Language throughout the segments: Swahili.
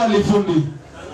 swali fundi.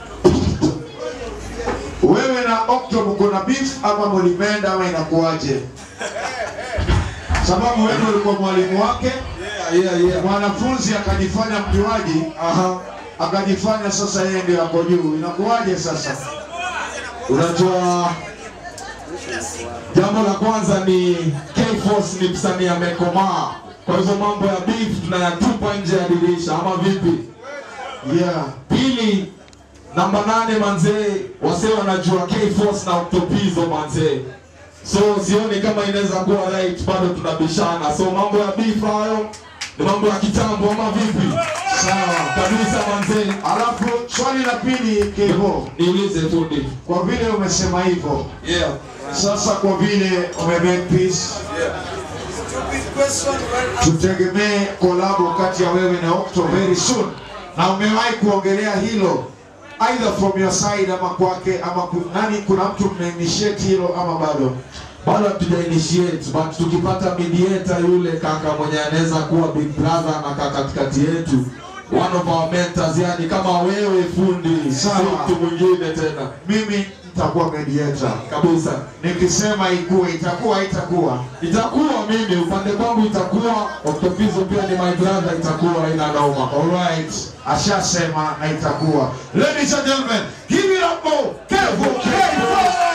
Wewe na Octo mko na beef ama mlimenda ama inakuwaje? Sababu wewe ulikuwa mwalimu wake, Yeah, yeah, yeah. mwanafunzi akajifanya mjuaji, Aha. akajifanya sasa yeye ndio ako juu. Inakuwaje sasa? Unajua jambo la kwanza ni K-Force ni msanii amekomaa. Kwa hivyo mambo ya beef tunayatupa nje ya dirisha ama vipi? Yeah. Pili, namba nane manzee, wasee wanajua K-Force na Octopizo manzee. So sioni kama inaweza kuwa right, bado tunabishana. So mambo ya beef hayo ni mambo ya kitambo ama vipi? Sawa. Kabisa manzee. Alafu swali la pili Kevo, Niulize fundi. kwa vile umesema hivyo Yeah. sasa, kwa vile umemake peace, tutegemee kolabo kati ya wewe na Octo very soon, na umewahi kuongelea hilo either from your side ama kwake ama ku- nani, kuna mtu mnainitiate hilo ama bado? bado hatuja initiate but tukipata mediator yule kaka mwenye anaweza kuwa big brother na kaka katikati yetu one of our mentors yani kama wewe fundi si Sawa. mtu mwingine tena Mimi nitakuwa mediator, kabisa nikisema ikuwe itakuwa itakuwa itakuwa mimi upande kwangu itakuwa Octopizo pia ni my brother itakuwa haina noma Alright, ashasema na itakuwa. Ladies and gentlemen, give it up for Kevo Kevo.